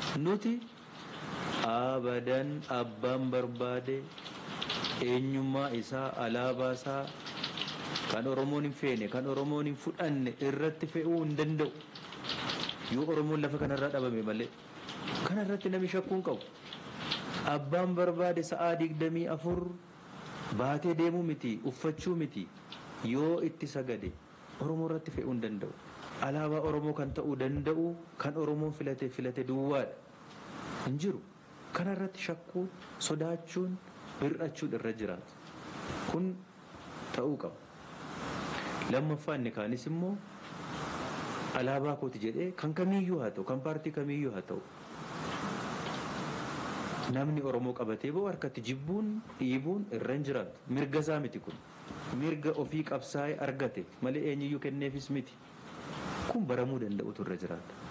nuti abadan abbaan barbaade eenyummaa isaa alaabaa isaa kan oromoon hin feene kan oromoon hin fudhanne irratti fe'uu hin danda'u yoo oromoon lafa kanarraa dhabame malee kana irratti namni shakkuun qabu abbaan barbaade sa'aa digdamii afur baatee deemuu miti uffachuu miti yoo itti sagade oromoo irratti fe'uu hin danda'u alaabaa oromoo kan ta'uu danda'u kan oromoon filate filate duwwaadha hin jiru kana irratti shakkuun sodaachuun hir'achuun irra jiraatu kun ta'uu qaba lammaffaa inni kaanis immoo alaabaa kooti jedhee kan kamiiyyuu haa ta'u kan paartii kamiiyyuu haa ta'u namni oromoo qabatee ba'u harkatti jibbuun dhiibuun irra hin jiraatu mirga isaa miti kun mirga ofii qabsaa'ee argate malee eenyuyyuu kenneefis miti kun baramuu danda'utu irra jiraata